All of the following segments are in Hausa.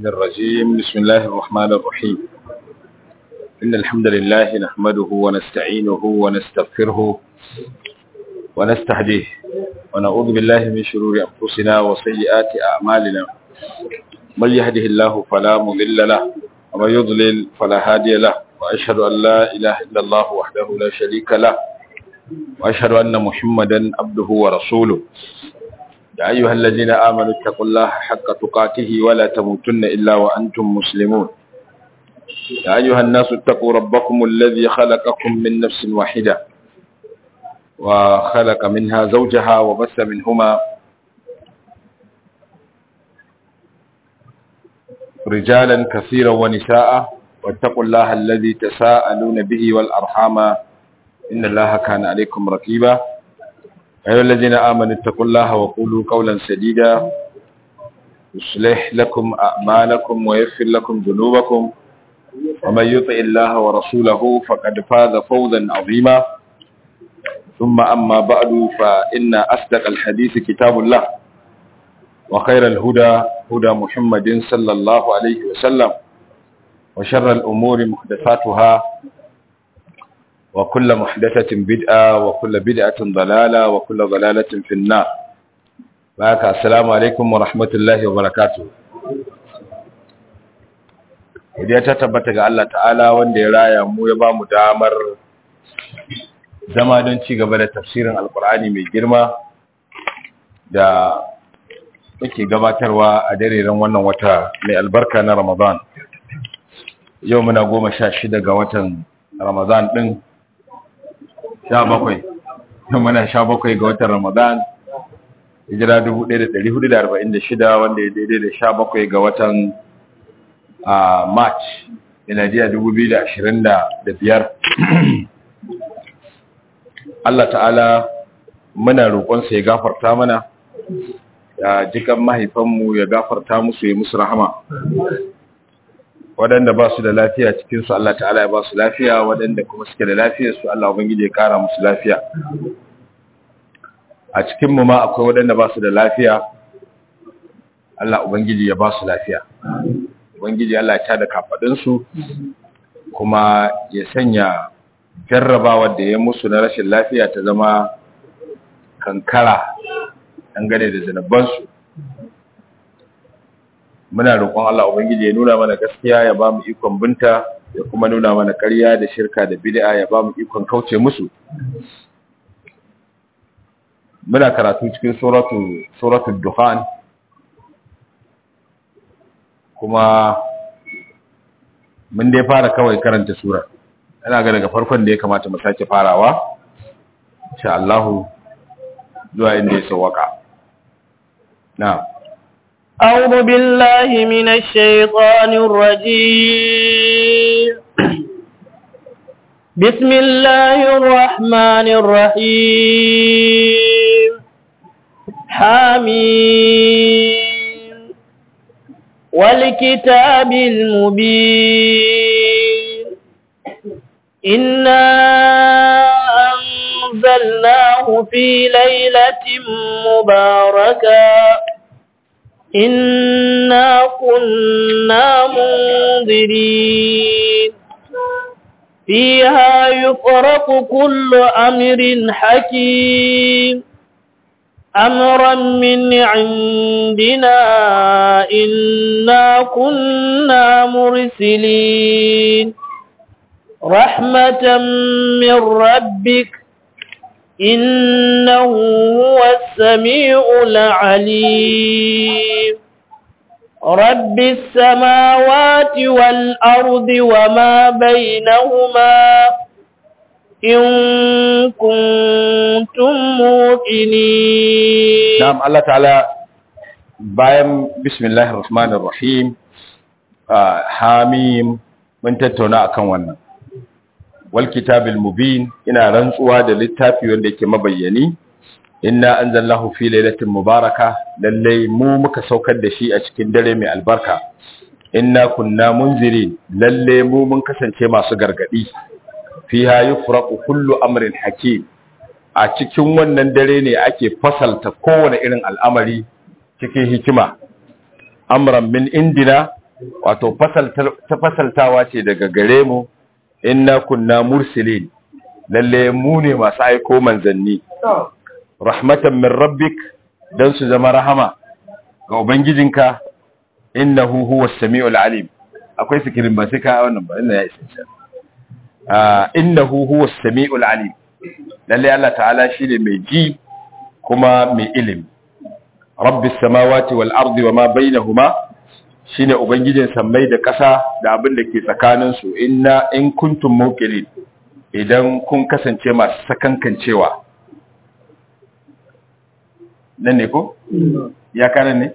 الشيطان الرجيم بسم الله الرحمن الرحيم إن الحمد لله نحمده ونستعينه ونستغفره ونستهديه ونعوذ بالله من شرور أنفسنا وسيئات أعمالنا من يهده الله فلا مضل له ومن يضلل فلا هادي له وأشهد أن لا إله إلا الله وحده لا شريك له وأشهد أن محمدا عبده ورسوله يا أيها الذين آمنوا اتقوا الله حق تقاته ولا تموتن إلا وأنتم مسلمون يا أيها الناس اتقوا ربكم الذي خلقكم من نفس واحدة وخلق منها زوجها وبث منهما رجالا كثيرا ونساء واتقوا الله الذي تساءلون به والأرحام إن الله كان عليكم رقيبا أيها الذين آمنوا اتقوا الله وقولوا قولا سديدا يصلح لكم أعمالكم ويغفر لكم ذنوبكم ومن يطع الله ورسوله فقد فاز فوزا عظيما ثم أما بعد فإن أصدق الحديث كتاب الله وخير الهدى هدى محمد صلى الله عليه وسلم وشر الأمور محدثاتها وكل محدثة بدعة وكل بدعة ضلالة وكل ضلالة في النار بارك السلام عليكم ورحمة الله وبركاته Idan ta tabbata ga Allah ta'ala wanda ya raya mu ya ba mu damar zama don ci gaba da tafsirin alkur'ani mai girma da muke gabatarwa a dareren wannan wata mai albarka na Ramadan. Yau muna goma sha shida ga watan Ramadan ɗin sha bakwai muna sha bakwai ga watan ramadan hijira 1446 wanda ya daidai da sha bakwai ga watan march miladiya 2025 Allah ta'ala muna roƙonsa ya gafarta mana ya jikan mahaifanmu ya gafarta musu ya musu rahama waɗanda ba su da lafiya cikinsu Allah ta'ala ya ba su lafiya waɗanda kuma suke da lafiya su Allah ubangiji ya kara musu lafiya a cikinmu ma akwai waɗanda ba su da lafiya Allah ubangiji ya ba su lafiya ubangiji Allah ya tada kafaɗinsu kuma ya sanya jarrabawa da ya musu na rashin lafiya ta zama kankara dangane da zanabansu muna roƙon Allah ubangiji ya nuna mana gaskiya ya ba mu ikon binta ya kuma nuna mana ƙarya da shirka da bid'a ya ba mu ikon kauce musu muna karatu cikin suratu suratul dukhan kuma mun dai fara kawai karanta sura ina ga daga farkon da ya kamata mu sake farawa insha Allah zuwa inda ya sawaka na'am أعوذ بالله من الشيطان الرجيم بسم الله الرحمن الرحيم حميم والكتاب المبين إنا أنزلناه في ليلة مباركة إنا كنا منذرين فيها يفرق كل أمر حكيم أمرا من عندنا إنا كنا مرسلين رحمة من ربك إنه هو السميع العليم رب السماوات والأرض وما بينهما إن كنتم موقنين نعم الله تعالى bayan bismillahir rahmanir rahim hamim mun tattauna akan wannan wal kitabil mubin ina rantsuwa da littafi wanda yake mabayyani inna anzalnahu fi lailatin mubaraka lalle mu muka saukar da shi a cikin dare mai albarka inna kunna munzirin lalle mu mun kasance masu gargadi fiha yufraqu kullu amrin hakim a cikin wannan dare ne ake fasalta kowane irin al'amari cikin hikima amran min indina wato ta fasaltawa ce daga gare mu inna kunna mursilin lalle mu ne masu aiko manzanni rahmatan min rabbik dan su zama rahama ga ubangijinka innahu huwas samiul alim akwai sikirin ba sai ka wannan ba inna ya isa ah innahu huwas samiul alim lalle Allah ta'ala shine mai ji kuma mai ilimi rabbis samawati wal ardi wama bainahuma shine ubangijin sammai da ƙasa da abin da ke tsakanin su inna in kuntum muqinin idan kun kasance masu sakankancewa nan ne ko ya kana ne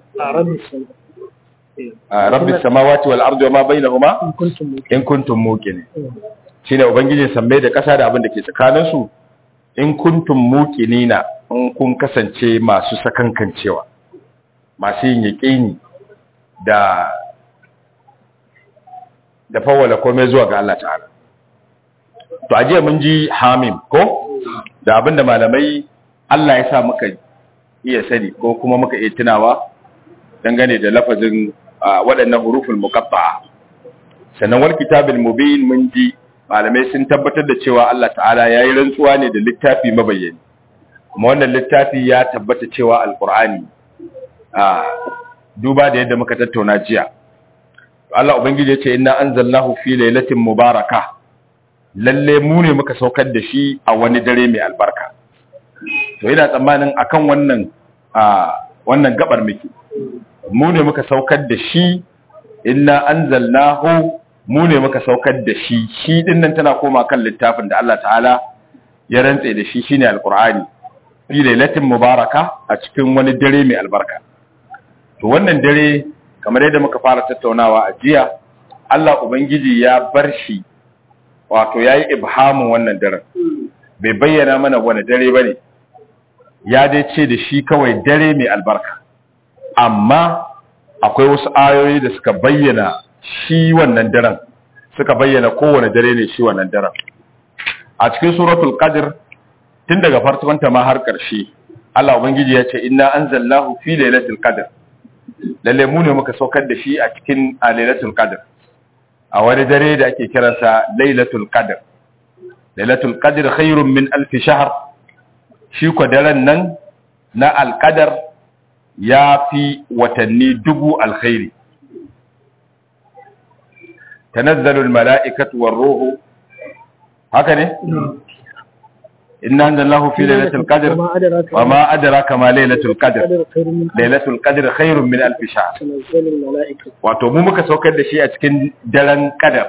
a rabbis samawati wal ardi wama bainahuma in kuntum muqinin shine ubangijin sammai da ƙasa da abin da ke tsakanin su in kuntum muqinina in kun kasance masu sakankancewa masu yin yaƙini da da fawwala komai zuwa ga Allah ta'ala to ajiya mun ji hamim ko da abinda malamai Allah ya sa muka iya sani ko kuma muka iya tunawa dangane da lafazin waɗannan huruful muqatta'a sannan wal kitabil mubin mun ji malamai sun tabbatar da cewa Allah ta'ala yayi rantsuwa ne da littafi mabayyani kuma wannan littafi ya tabbata cewa alqur'ani a duba da yadda muka tattauna jiya Allah ubangiji ya ce inna anzalnahu fi lailatin mubaraka lalle mu ne muka saukar da shi a wani dare mai albarka to ina tsammanin akan wannan a wannan gabar miki mu ne muka saukar da shi inna anzalnahu mu ne muka saukar da shi shi din nan tana koma kan littafin da Allah ta'ala ya rantse da shi shine alqur'ani fi lailatin mubaraka a cikin wani dare mai albarka to wannan dare kamar yadda muka fara tattaunawa a jiya Allah ubangiji ya bar shi wato yayi ibhamin wannan daren bai bayyana mana wani dare bane ya dai ce da shi kawai dare mai albarka amma akwai wasu ayoyi da suka bayyana shi wannan daren suka bayyana kowane dare ne shi wannan daren a cikin suratul qadr tun daga farkonta ma har ƙarshe Allah ubangiji ya ce inna anzalnahu fi lailatul qadr lalle mu ne muka saukar da shi a cikin lailatul qadr a wani dare da ake kiransa lailatul qadr lailatul qadr khairun min alf shahr shi ko daren nan na alqadar ya fi watanni dubu alkhairi tanazzalu almala'ikatu war-ruhu haka ne inna anzalallahu fi lailatul qadr wa ma adraka ma lailatul qadr lailatul qadr khairun min alf shahr wato mu muka saukar da shi a cikin daren qadar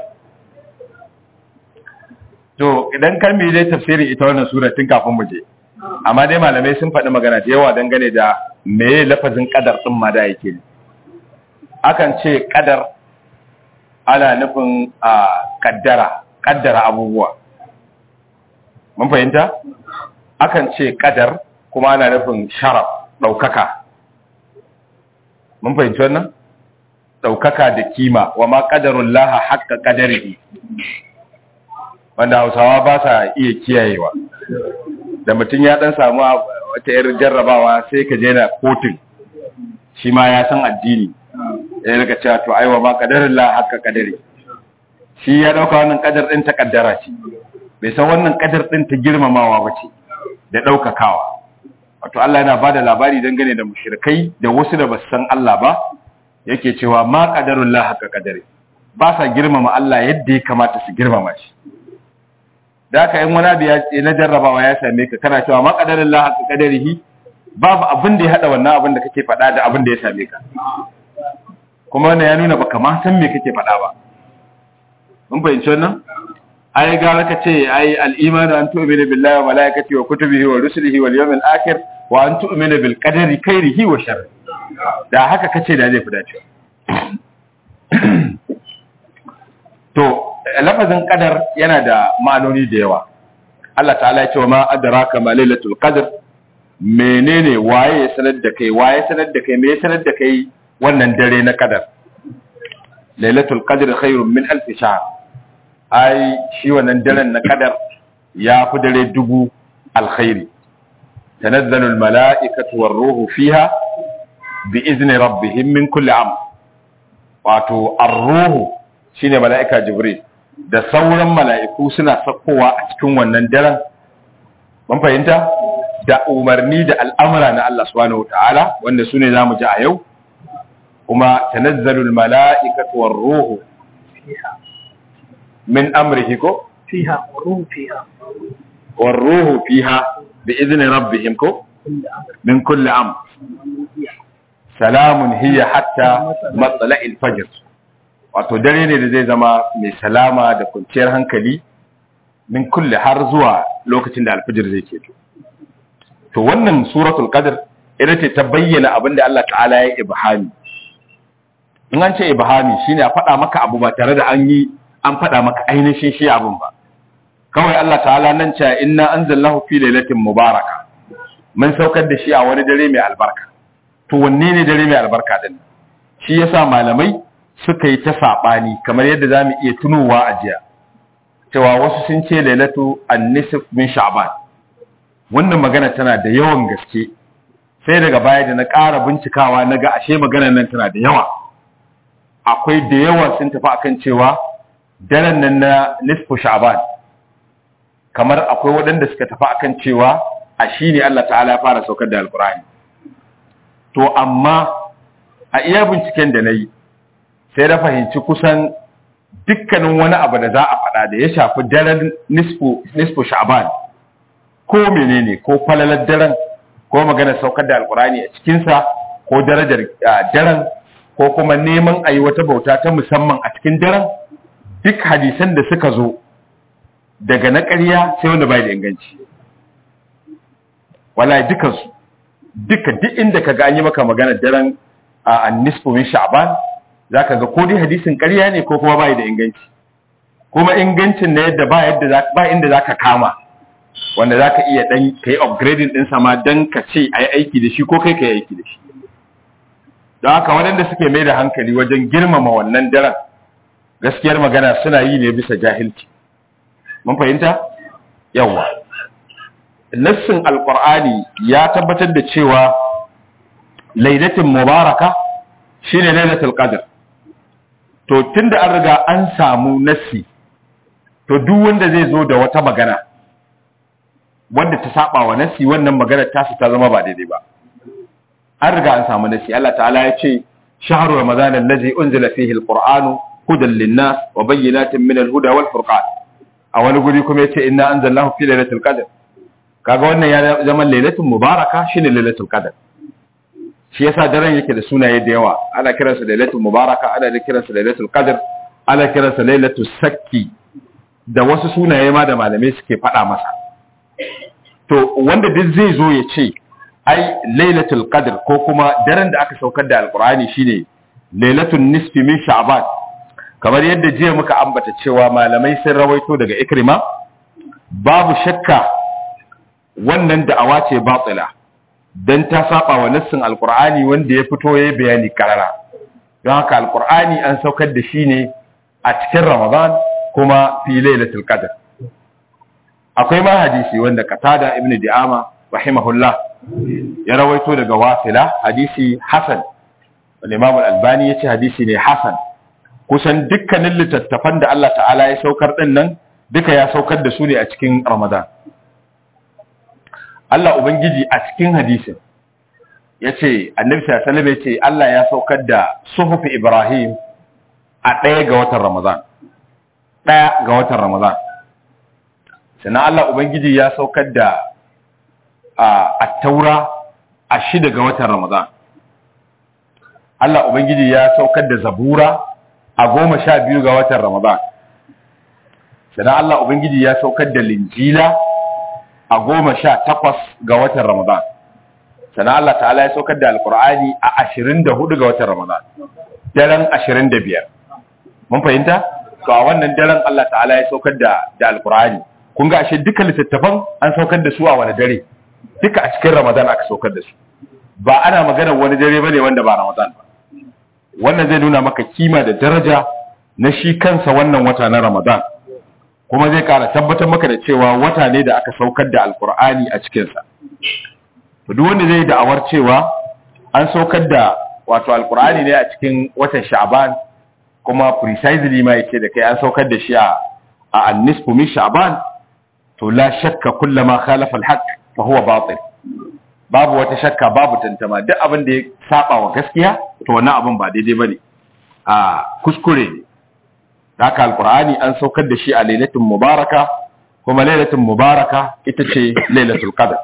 to idan kan mi dai tafsirin ita wannan sura tun kafin mu je amma dai malamai sun faɗi magana da yawa dangane da meye lafazin qadar din ma da yake akan ce qadar ana nufin a kaddara kaddara abubuwa mun fahimta akan ce kadar kuma ana nufin sharaf daukaka mun fahimci wannan daukaka da kima wa ma qadarullah haqqa qadarihi wanda Hausawa ba sa iya kiyayewa da mutum ya dan samu wata yar jarrabawa sai ka je na kotun shi ma ya san addini ya rika cewa to aiwa ma qadarullah haqqa qadari shi ya dauka wannan kadar din ta kaddara ce bai san wannan kadar din ta girmamawa bace da daukakawa wato Allah yana bada labari dangane da mushrikai da wasu da basu san Allah ba yake cewa ma qadarullah haka qadari ba sa girmama Allah yadda ya kamata su girmama shi da haka in wani biya na jarrabawa ya same ka kana cewa ma qadarullah haka qadarihi babu abin da ya hada wannan abin da kake faɗa da abin da ya same ka kuma wannan ya nuna baka ma san me kake faɗa ba mun fahimci wannan ai gara ka ce ai al-imanu an tu'mina billahi wa malaikatihi wa kutubihi wa rusulihi wal yawmil akhir wa an tu'mina bil qadari khairihi wa sharri da haka kace da zai fi dacewa to lafazin qadar yana da ma'anoni da yawa Allah ta'ala ya ce wa ma adraka ma lailatul qadr menene waye ya sanar da kai waye sanar da kai me ya sanar da kai wannan dare na qadar lailatul qadr khairun min alf shahr ai shi wannan daren na kadar ya fi dare dubu alkhairi tanazzalul mala'ikatu war ruhu fiha bi izni rabbihim min kulli am wato ar-ruhu shine mala'ika jibril da sauran mala'iku suna sakkowa a cikin wannan daren mun fahimta da umarni da al'amura na Allah subhanahu wataala wanda sune zamu ji a yau kuma tanazzalul mala'ikatu war-ruhu min amrihi ko فيها وروح فيها والروح فيها بإذن ربهم كو من كل أمر سلام هي حتى مطلع الفجر wato dare ne da zai zama mai salama da kwanciyar hankali min kulle har zuwa lokacin da alfijir zai keto to wannan suratul qadr ita ce ta bayyana abin da Allah ta'ala ya ibhami in an ce ibhami shine a faɗa maka abu ba tare da an yi an faɗa maka ainihin shi abin ba kawai Allah ta'ala nan cewa inna anzalnahu fi lailatin mubaraka mun saukar da shi a wani dare mai albarka to wanne ne dare mai albarka din shi yasa malamai suka yi ta sabani kamar yadda zamu iya tunowa a jiya cewa wasu sun ce lailatu an-nisf min sha'ban wannan magana tana da yawan gaske sai daga baya da na ƙara bincikawa na ga ashe maganar nan tana da yawa akwai da yawa sun tafi akan cewa daren nan na nisfu sha'ban kamar akwai waɗanda suka tafi akan cewa a shi ne Allah ta'ala ya fara saukar da alkur'ani to amma a iya binciken da na yi sai na fahimci kusan dukkanin wani abu da za a faɗa da ya shafi daren nisfu sha'ban ko menene ko falalar daren ko magana saukar da alkur'ani a cikinsa ko darajar daren ko kuma neman a yi wata bauta ta musamman a cikin daren duk hadisan da suka zo daga na ƙarya sai wanda bai da inganci wallahi dukansu duka duk inda ka ga an yi maka magana daren a annisfu min sha'ban zaka ga ko dai hadisin ƙarya ne ko kuma bai da inganci kuma ingancin na yadda ba yadda ba inda zaka kama wanda zaka iya dan kai upgrading din sama dan ka ce ayi aiki da shi ko kai kai aiki da shi don haka waɗanda suke mai da hankali wajen girmama wannan daren gaskiyar magana suna yi ne bisa jahilci mun fahimta yawa nassin alqur'ani ya tabbatar da cewa lailatul mubaraka shine lailatul qadr to tunda an riga an samu nassi to duk wanda zai zo da wata magana wanda ta saba wa nassi wannan magana ta su ta zama ba daidai ba an riga an samu nassi Allah ta'ala ya ce shahru ramadan allazi unzila fihi alqur'anu hudan linnas wa bayyinatin min alhuda wal furqan a wani guri kuma yace inna anzalnahu fi lailatul qadr kaga wannan ya zama lailatul mubaraka shine lailatul qadr shi yasa daren yake da sunaye da yawa ana kiransa lailatul mubaraka ana da kiransa lailatul qadr ana kiransa lailatul sakki da wasu sunaye ma da malamai suke faɗa masa to wanda duk zai zo ya ce ai lailatul qadr ko kuma daren da aka saukar da alqur'ani shine lailatul nisfi min sha'ban kamar yadda jiya muka ambata cewa malamai sun rawaito daga ikrima babu shakka wannan da'awa ce batila dan ta saba wa nassin alqur'ani wanda ya fito yayi bayani karara don haka alqur'ani an saukar da shi ne a cikin ramadan kuma fi lailatul qadr akwai ma hadisi wanda qatada ibn di'ama rahimahullah ya rawaito daga wasila hadisi hasan al-imam al-albani yace hadisi ne hasan kusan dukkanin littattafan da Allah ta'ala ya saukar din nan duka ya saukar da su ne a cikin ramadan Allah Ubangiji a cikin hadisin ya ce, annabi sallallahu ya ce, Allah ya saukar da suhufi Ibrahim a ɗaya ga watan Ramadan. Ɗaya ga watan Ramadan. Sannan Allah Ubangiji ya saukar da a taura a shida ga watan Ramadan. Allah Ubangiji ya saukar da zabura a goma sha biyu ga watan Ramadan. Sannan Allah Ubangiji ya saukar da linjila a goma sha takwas ga watan Ramadan. Sana Allah ta'ala ya saukar da Alƙur'ani a ashirin da hudu ga watan Ramadan. Daren ashirin da biyar. Mun fahimta? To a wannan daren Allah ta'ala ya saukar da da Alƙur'ani. Kun ga ashe duka littattafan an saukar da su a wani dare. Duka a cikin Ramadan aka saukar da su. Ba ana magana wani dare bane wanda ba Ramadan ba. Wannan zai nuna maka kima da daraja na shi kansa wannan wata na Ramadan. kuma zai kara tabbatar maka da cewa wata ne da aka saukar da alkur'ani a cikinsa duk wanda zai da'awar cewa an saukar da wato alkur'ani ne a cikin watan sha'ban kuma precisely ma yace da kai an saukar da shi a a an-nisfu min sha'ban to la shakka kullama khalafa al-haqq fa huwa batil babu wata shakka babu tantama duk abin da ya saba wa gaskiya to wannan abin ba daidai bane a kuskure ne haka alqur'ani an saukar da shi a lailatul mubaraka kuma lailatul mubaraka ita ce lailatul qadr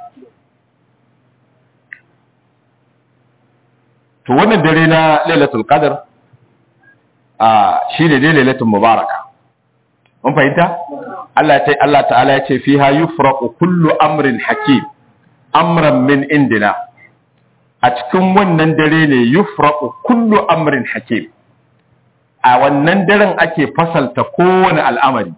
to wannan dare na lailatul qadr a shine dai lailatul mubaraka mun fahimta Allah ta Allah ta'ala ya ce fiha yufraqu kullu amrin hakim amran min indina a cikin wannan dare ne yufraqu kullu amrin hakim a wannan daren ake fasalta kowane al'amari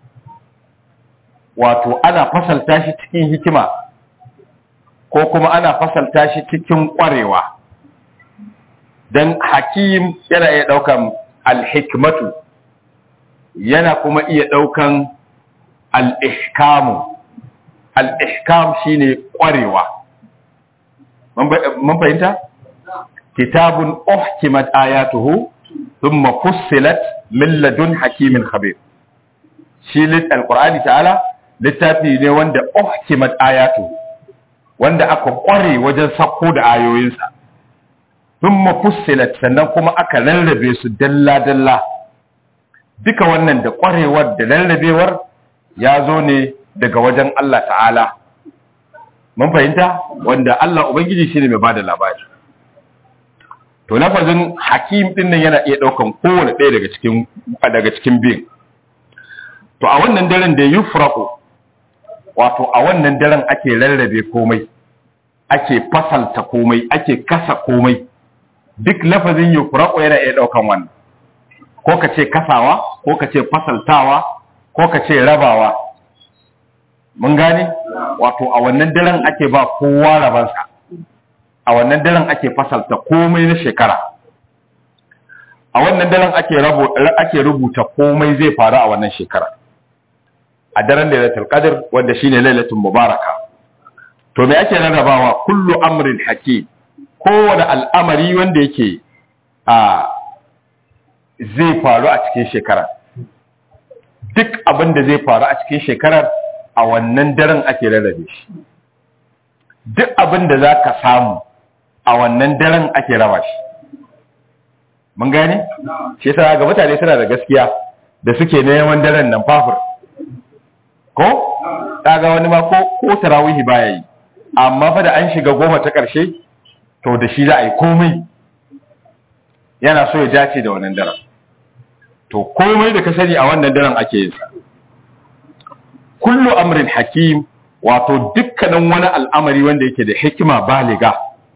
wato ana fasalta shi cikin hikima ko kuma ana fasalta shi cikin ƙwarewa don hakim yana iya ɗaukan alhikmatu yana kuma iya ɗaukan al'ihkamu al'ihkam shi ne ƙwarewa mun fahimta? kitabun uhkimat ayatuhu thumma fussilat min ladun hakimin khabir shi lit alqur'ani ta'ala littafi ne wanda uhkimat ayatuhu wanda aka ƙware wajen sako da ayoyinsa thumma fussilat sannan kuma aka rarrabe su dalla dalla duka wannan da ƙwarewar da rarrabewar ya zo ne daga wajen Allah ta'ala mun fahimta wanda Allah ubangiji shine mai bada labari to lafazin hakim din nan yana iya daukan kowane ɗaya daga cikin daga cikin biyin to a wannan daren da yufraqu wato a wannan daren ake rarrabe komai ake fasalta komai ake kasa komai duk lafazin yufraqu yana iya daukan wannan ko ka ce kasawa ko ka ce fasaltawa ko ka ce rabawa mun gane wato a wannan daren ake ba kowa rabansa a wannan daren ake fasalta komai na shekara a wannan daren ake ake rubuta komai zai faru a wannan shekara a daren lailatul qadr wanda shine lailatul mubaraka to me ake rarrabawa kullu amrin hakim kowane al'amari wanda yake a zai faru a cikin shekara duk abin da zai faru a cikin shekarar a wannan daren ake rarrabe shi duk abin da za ka samu a wannan daren ake raba shi mun gane shi yasa ga mutane suna da gaskiya da suke neman daren nan fafur ko kaga wani ma ko ko tarawihi baya yi amma fa da an shiga goma ta karshe to da shi za a yi komai yana so ya dace da wannan daren to komai da ka sani a wannan daren ake yin sa kullu amrin hakim wato dukkanin wani al'amari wanda yake da hikima baliga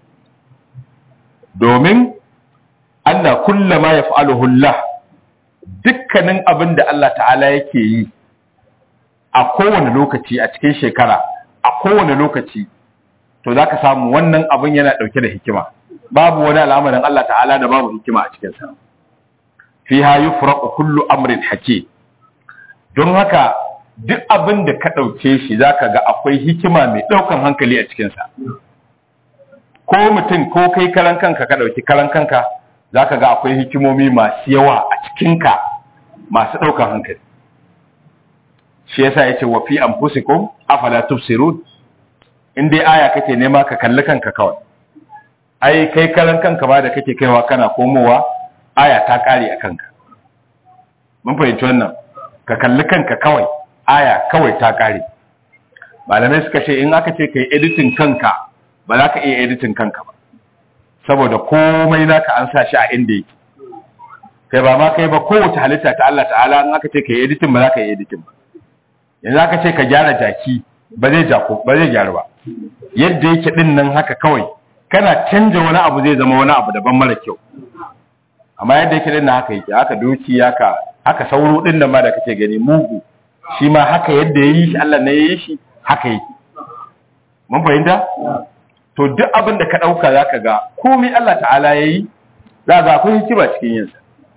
domin Allah kullama yaf'aluhu Allah dukkanin abin da Allah ta'ala yake yi a kowane lokaci a cikin shekara a kowane lokaci to zaka samu wannan abin yana dauke da hikima babu wani al'amarin Allah ta'ala da babu hikima a cikin sa fiha yufraqu kullu amrin hakim don haka duk abin da ka ɗauke shi za ka ga akwai hikima mai ɗaukan hankali a cikinsa ko mutum ko kai karan kanka ka ɗauki karan kanka za ka ga akwai hikimomi masu yawa a cikinka masu ɗaukan hankali shi yasa ya ce wa fi an fusikun afala tubsirun in dai aya kake nema ka kalli kanka kawai ai kai karan kanka ba da kake kaiwa kana komowa aya ta ƙare a kanka mun fahimci wannan ka kalli kanka kawai aya kawai ta kare malamai suka ce in aka ce ka yi editin kanka ba za ka iya editin kanka ba saboda komai naka an sa shi a inda yake kai ba ma kai ba kowace halitta ta Allah ta'ala in aka ce ka yi editin ba za ka yi editin ba yanzu aka ce ka gyara jaki ba zai jako ba zai gyaru ba yadda yake din nan haka kawai kana canja wani abu zai zama wani abu daban mara kyau amma yadda yake din nan haka yake haka doki haka haka sauro din nan ma da kake gani mugu shi ma haka yadda ya yi shi Allah ne ya yi shi haka yi mun fahimta to duk abin da ka ɗauka za ka ga komai Allah ta'ala ya yi za ga akwai hikima cikin yinsa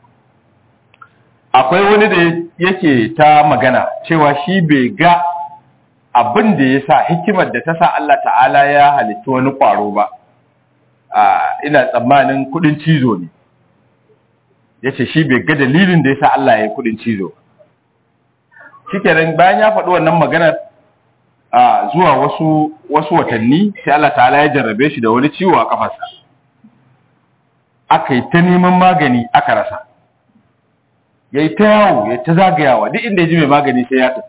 akwai wani da yake ta magana cewa shi bai ga abin da ya sa hikimar da ta sa Allah ta'ala ya halitta wani ƙwaro ba ina tsammanin kudin cizo ne yace shi bai ga dalilin da yasa Allah ya yi kudin cizo shikenan bayan ya faɗi wannan maganar a zuwa wasu wasu watanni sai Allah ta'ala ya jarrabe shi da wani ciwo a kafarsa aka yi ta neman magani aka rasa ya yi ta yawo ya ta zagayawa duk inda ya ji mai magani sai ya tafi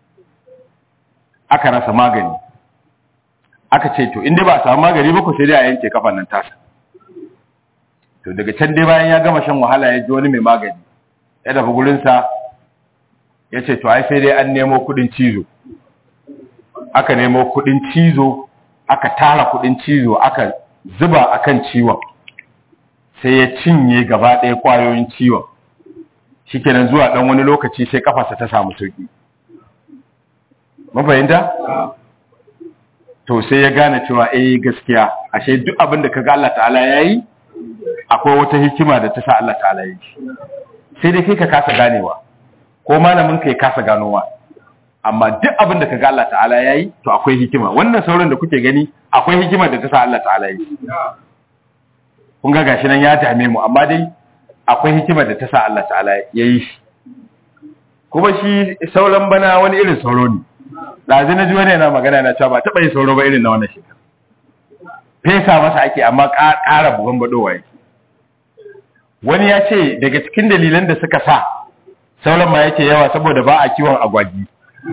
aka rasa magani aka ce to inda ba a samu magani ba ku sai dai a yanke kafan nan tasa to daga can dai bayan ya gama shan wahala ya ji wani mai magani ya tafi gurinsa ya ce to ai sai dai an nemo kudin cizo aka nemo kudin cizo aka tara kudin cizo aka zuba akan ciwon sai ya cinye gaba ɗaya ƙwayoyin ciwon shikenan zuwa ɗan wani lokaci sai kafarsa ta samu sauki mafahimta to sai ya gane cewa eh gaskiya ashe duk abin da kaga Allah ta'ala yayi akwai wata hikima da ta sa Allah ta'ala yi sai dai kai ka kasa ganewa ko malamin kai kasa ganowa amma duk abin da kaga Allah ta'ala yayi to akwai hikima wannan sauran da kuke gani akwai hikima da ta sa Allah ta'ala yi kun ga gashi nan ya dame mu amma dai akwai hikima da ta sa Allah ta'ala yayi shi kuma shi sauran bana wani irin sauro ne ɗazi na ji wani yana magana yana cewa ba taɓa yin sauro ba irin na wannan shekara fesa masa ake amma ƙara bugan baɗowa yake wani ya ce daga cikin dalilan da suka sa sauran ma yake yawa saboda ba a kiwon agwagi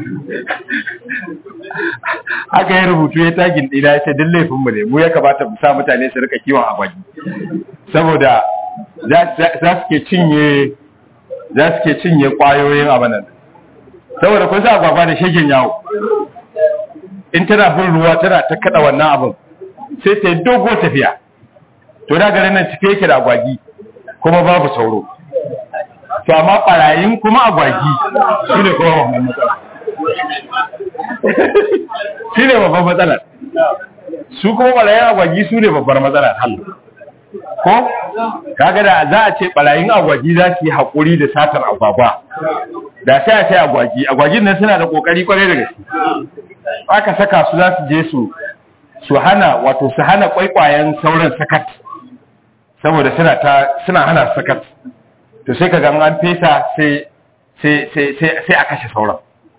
aka yi rubutu ya tagin ɗina ya ce duk laifinmu ne mu ya kamata mu sa mutane su rika kiwon agwagi saboda za su ke cinye za su ke cinye ƙwayoyin abanan saboda kun sa agwagwa da shegen yawo in tana bin ruwa tana ta kada wannan abin sai ta yi dogo tafiya to da garin nan cike yake da agwagi kuma babu sauro to amma barayin kuma agwagi shi ne kuma babban matsala shi ne babban matsalar su kuma barayin agwagi su ne babbar matsalar hallu ko kaga da za a ce barayin agwagi za su yi haƙuri da satar agwagwa da sai a ce agwagi agwagin nan suna da ƙoƙari kwarai da gaske aka saka su za su je su su hana wato su hana kwaikwayen sauran sakat saboda suna ta suna hana sakat to sai kaga an fesa sai sai sai sai sai a kashe sauran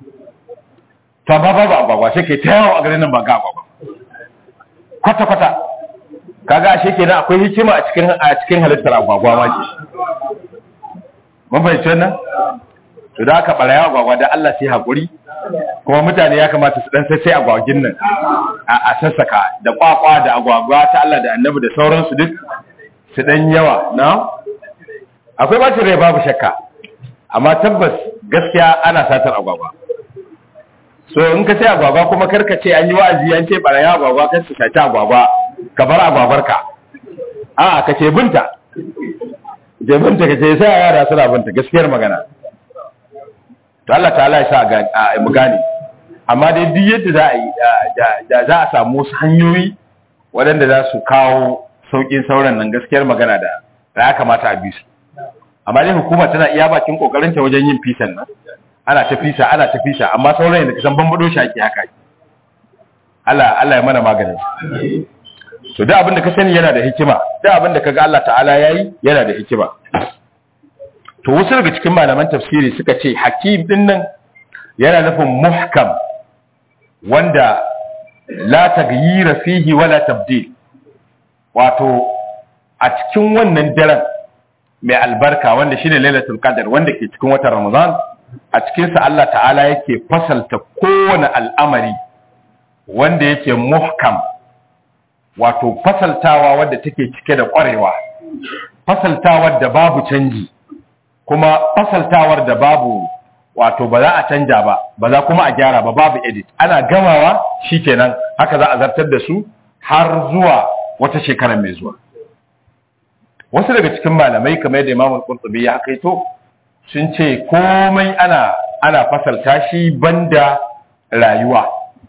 to ba ba agwagwa sai kai ta yawo a garin nan ba ga agwagwa kwata kwata kaga ashe kenan akwai hikima a cikin a cikin halittar agwagwa ma ke mun fahimci wannan to da aka baraya agwagwa da Allah sai hakuri kuma mutane ya kamata su dan sai agwagin nan a sassaka da kwakwa da agwagwa ta Allah da Annabi da sauransu duk su dan yawa na akwai bacin rai babu shakka amma tabbas gaskiya ana satar agwagwa so in ka sai agwagwa kuma karka ce an yi wa'azi an ce baraya agwagwa kar su saci agwagwa ka bar agwagwarka a ka ce binta je binta ka ce sai yara suna binta gaskiyar magana to Allah ta'ala ya sa a mu gane amma dai duk yadda za a yi da za a samu wasu hanyoyi waɗanda za su kawo sauƙin sauran nan gaskiyar magana da ya kamata a bi su amma dai hukuma tana iya bakin kokarinta wajen yin fisan nan ana ta fisa ana ta fisa amma sauran da kasan bambado shi ake haka Allah Allah ya mana maganin to duk abin da ka sani yana da hikima duk abin da kaga Allah ta'ala yayi yana da hikima to wasu daga cikin malaman tafsiri suka ce hakim din nan yana nufin muhkam wanda la taghyira fihi wala tabdil wato a cikin wannan daren mai albarka wanda shine lailatul qadr wanda ke cikin watan ramadan a cikin sa Allah ta'ala yake fasalta kowane al'amari wanda yake muhkam wato fasaltawa wadda take cike da ƙwarewa fasaltawar da babu canji kuma fasaltawar da babu wato ba za a canja ba ba za kuma a gyara ba babu edit ana gamawa shikenan haka za a zartar da su har zuwa wata shekara mai zuwa wasu daga cikin malamai kamar da Imam Al-Qurtubi ya kaito sun ce komai ana ana fasalta shi banda rayuwa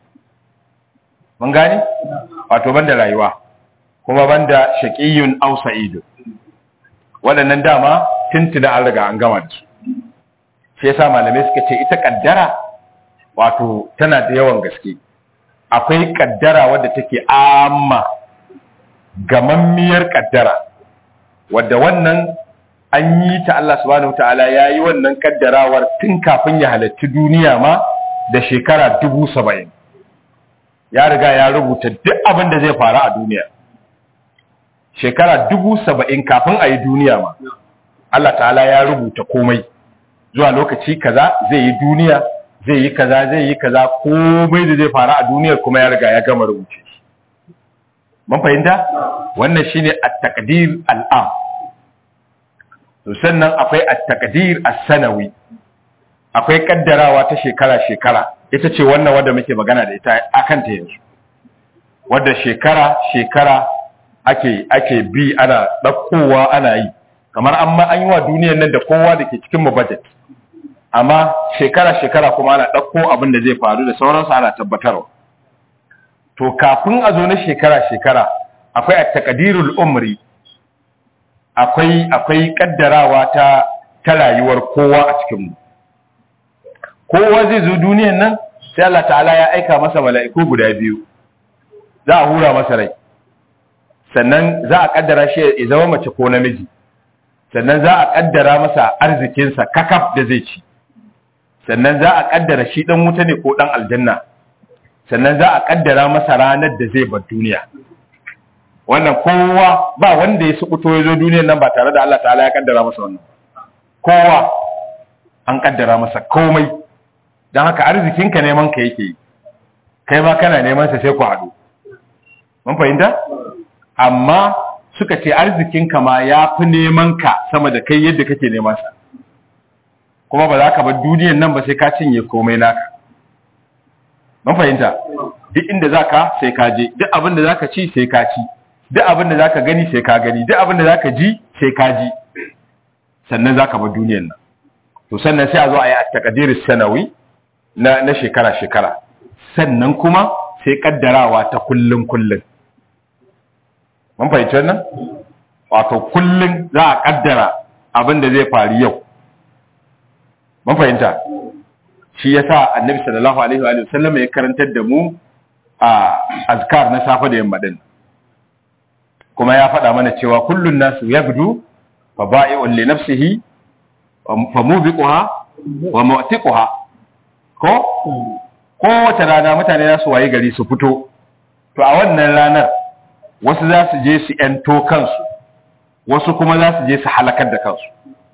mun gani wato banda rayuwa kuma banda shaqiyun aw sa'id waɗannan dama tuntuna an riga an gama da su shi yasa malamai suka ce ita kaddara wato tana da yawan gaske akwai kaddara wadda take amma gamammiyar kaddara wadda wannan an yi ta Allah subhanahu ta'ala ya yi wannan kaddarawar tun kafin ya halarci duniya ma da shekara dubu saba'in ya riga ya rubuta duk abin da zai faru a duniya shekara dubu saba'in kafin a yi duniya ma Allah ta'ala ya rubuta komai zuwa lokaci kaza zai yi duniya zai yi kaza zai yi kaza komai da zai faru a duniyar kuma ya riga ya gama rubuce shi mun fahimta wannan shine at-taqdir al-am to sannan akwai at-taqdir as-sanawi akwai kaddarawa ta shekara shekara ita ce wannan wanda muke magana da ita akan ta yanzu wadda shekara shekara ake ake bi ana ɗaukowa ana yi kamar an ma an yi wa duniyar nan da kowa da ke cikin mu budget amma shekara shekara kuma ana ɗauko abin da zai faru da sauransu ana tabbatarwa to kafin a zo na shekara shekara akwai a takadirul umri akwai akwai kaddarawa ta ta rayuwar kowa a cikin mu kowa zai zo duniyar nan sai Allah ta'ala ya aika masa mala'iku guda biyu za a hura masa rai sannan za a kaddara shi ya zama mace ko namiji sannan za a kaddara masa arzikinsa kakaf da zai ci sannan za a kaddara shi dan wuta ne ko dan aljanna sannan za a kaddara masa ranar da zai bar duniya wannan kowa ba wanda ya sukuto ya zo duniyar nan ba tare da Allah ta'ala ya kaddara masa wannan kowa an kaddara masa komai don haka arzikinka neman ka yake yi kai ma kana neman sa sai ku haɗu mun fahimta amma suka ce arzikinka ma ya fi neman ka sama da kai yadda kake neman sa kuma ba za ka bar duniyan nan ba sai ka cinye komai naka mun fahimta duk inda za ka sai ka je duk abin da za ka ci sai ka ci duk abin da za ka gani sai ka gani duk abin da za ka ji sai ka ji sannan za ka bar duniyan nan to sannan sai a zo a yi a takadiris sanawi na na shekara shekara sannan kuma sai kaddarawa ta kullun kullun mun fahimci wannan wato kullun za a kaddara abin da zai faru yau mun fahimta shi yasa annabi sallallahu alaihi wa sallam ya karantar da mu a azkar na safe da yamma din kuma ya faɗa mana cewa kullun nasu yabdu fa ba'i'un li nafsihi fa mubiquha wa mu'tiquha ko kowace rana mutane za su waye gari su fito to a wannan ranar wasu za su je su ‘yanto kansu wasu kuma za su je su halakar da kansu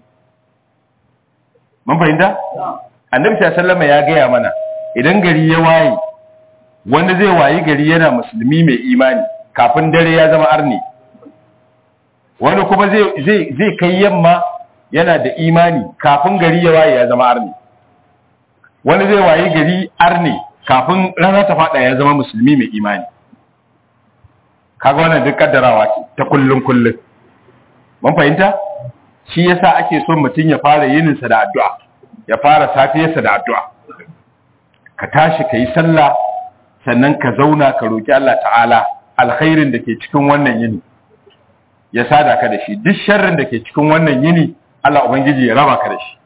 mun fahimta? annabi sallama ya gaya mana idan gari ya waye wanda zai wayi gari yana musulmi mai imani kafin dare ya zama arni wani kuma zai kai yamma yana da imani kafin gari ya waye ya zama arni wani zai wayi gari arni kafin rana ta fada ya zama musulmi mai imani kaga wannan duk kaddarawa ce ta kullun kullun mun fahimta shi yasa ake son mutum ya fara yinin sa da addu'a ya fara safiyarsa da addu'a ka tashi ka yi sallah sannan ka zauna ka roki Allah ta'ala alkhairin da ke cikin wannan yini ya sada ka da shi duk sharrin da ke cikin wannan yini Allah ubangiji ya raba ka da shi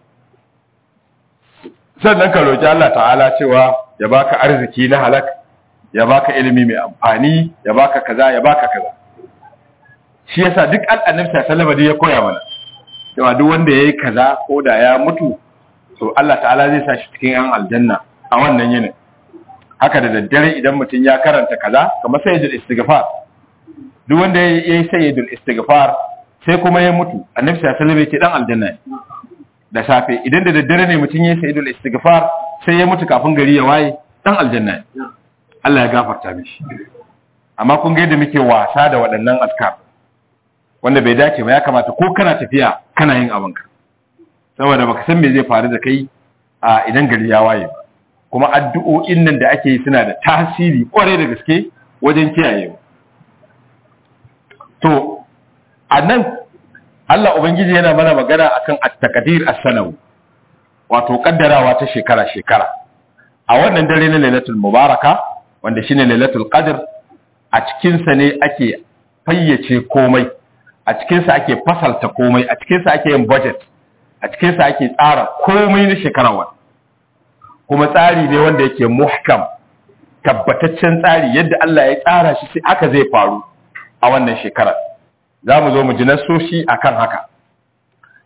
sannan ka roki Allah ta'ala cewa ya baka arziki na halak ya baka ilimi mai amfani ya baka kaza ya baka kaza shi yasa duk annabi sallallahu alaihi ya koya mana cewa duk wanda yayi kaza ko da ya mutu to Allah ta'ala zai sa shi cikin yan aljanna a wannan yinin haka da daddare idan mutum ya karanta kaza kamar sayyidul istighfar duk wanda yayi sayyidul istighfar sai kuma ya mutu annabi sallallahu alaihi ya ce dan aljanna da safe idan da daddare ne mutum yayi sayyidul istighfar sai ya mutu kafin gari ya waye dan aljanna Allah ya gafarta mishi amma kun ga yadda muke wasa da waɗannan azkar wanda bai dace ba ya kamata ko kana tafiya kana yin abinka saboda baka san me zai faru da kai a idan gari ya waye ba kuma addu'o'in nan da ake yi suna da tasiri kwarai da gaske wajen kiyaye to a nan Allah ubangiji yana mana magana akan at-taqdir as-sanawi wato kaddarawa ta shekara shekara a wannan dare na lailatul mubaraka wanda shine lailatul qadr a cikin sa ne ake fayyace komai a cikin sa ake fasalta komai a cikin sa ake yin budget a cikin sa ake tsara komai na shekarar wani kuma tsari ne wanda yake muhkam tabbataccen tsari yadda Allah ya tsara shi sai haka zai faru a wannan shekarar za mu zo mu ji nasoshi akan haka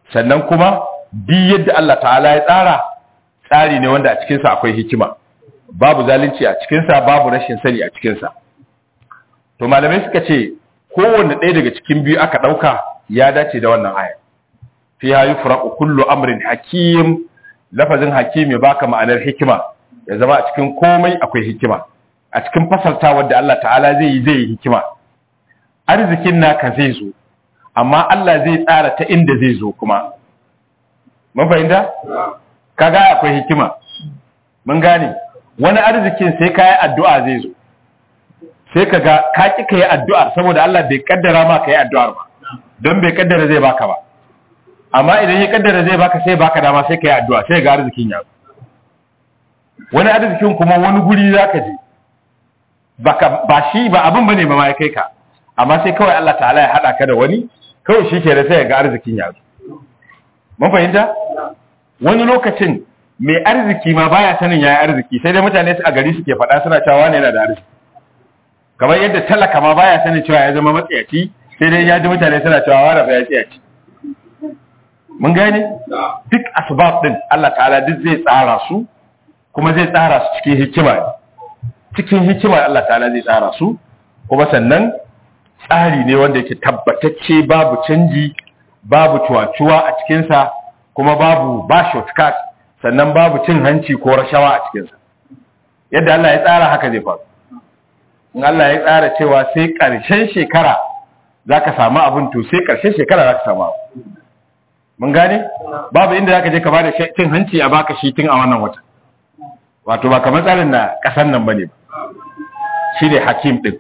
sannan kuma bi yadda Allah ta'ala ya tsara tsari ne wanda a cikinsa akwai hikima babu zalunci a cikinsa babu rashin sani a cikinsa to malamai suka ce kowanne ɗaya daga cikin biyu aka ɗauka ya dace da wannan aya fi ha yufraqu kullu amrin hakim lafazin hakim ya baka ma'anar hikima ya zama a cikin komai akwai hikima a cikin fasalta wadda Allah ta'ala zai yi zai yi hikima arzikin naka zai zo amma Allah zai tsara ta inda zai zo kuma mun fahimta kaga akwai hikima mun gane wani arzikin sai ka yi addu'a zai zo sai ka ga ka ƙi ka yi addu'ar saboda Allah bai kaddara ma ka yi addu'ar ba don bai kaddara zai baka ba amma idan ya kaddara zai baka sai baka dama sai ka yi addu'a sai ga arzikin ya wani arzikin kuma wani guri za ka je ba shi ba abin ba ne ma ya kai ka amma sai kawai Allah ta'ala ya haɗa ka da wani kawai shi ke da sai ga arzikin ya mun fahimta wani lokacin mai arziki ma baya sanin yayi arziki sai dai mutane su a gari suke faɗa suna cewa ne yana da arziki kamar yadda talaka ma baya sanin cewa ya zama matsayaci sai dai ya ji mutane suna cewa wani ba ya tsayaci mun gane duk asbab din Allah ta'ala duk zai tsara su kuma zai tsara su cikin hikima cikin hikima Allah ta'ala zai tsara su kuma sannan tsari ne wanda yake tabbatacce babu canji babu cuwa-cuwa a cikinsa kuma babu ba shortcut sannan babu cin hanci ko rashawa a cikinsa yadda Allah ya tsara haka zai faru in Allah ya tsara cewa sai ƙarshen shekara za ka samu abin to sai ƙarshen shekara za ka samu abu mun gane babu inda za ka je ka ba da cin hanci a baka shi tun a wannan wata wato ba kamar tsarin na ƙasan nan ba ne shi ne hakim ɗin